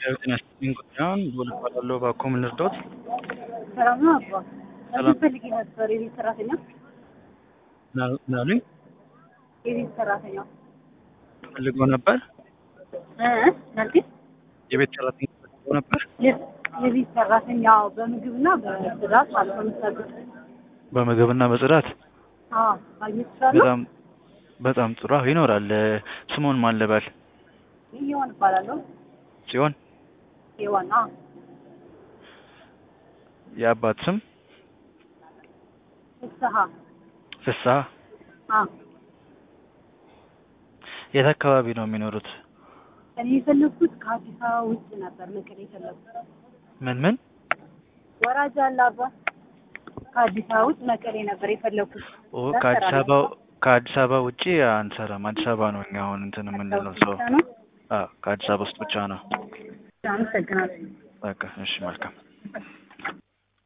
ጤና ይስጥልኝ ጉዳዩን ልዑል እባላለሁ። እባክዎ ምን ልርዳዎት? ሰላም ነው አባ። ሰላም። እዚህ ፈልጌ ነበር የቤት ሰራተኛ ምን አሉ- ምን አሉኝ? የቤት ሰራተኛ ፈልገው ነበር? እ መልክ የቤት ሰራተኛ ፈልገው ነበር? የቤት ሰራተኛ በምግብና በጽዳት ማለት ነው የምትሰሩት? በምግብና በጽዳት አዎ ማግኘት ይችላለሁ? በጣም በጣም ጥሩ አዎ፣ ይኖራል። ስሙን ማን ልበል? ይሆን እባላለሁ። ጽዮን። ይሆን አዎ የአባት ስም ፍስሀ ፍስሀ። አዎ የት አካባቢ ነው የሚኖሩት? እኔ የፈለግኩት ከአዲስ አበባ ውጭ ነበር መቀሌ የፈለግኩት። ምን ምን? ወራጅ አለ አባ። ከአዲስ አበባ ውጭ መቀሌ ነበር የፈለግኩት። ኦ ከአዲስ አበባ ከአዲስ አበባ ውጪ አንሰራም። አዲስ አበባ ነው እኛ አሁን እንትን የምንለው ሰው። ነው። አዎ ከአዲስ አበባ ውስጥ ብቻ ነው። አመሰግናለሁ። በቃ እሺ፣ መልካም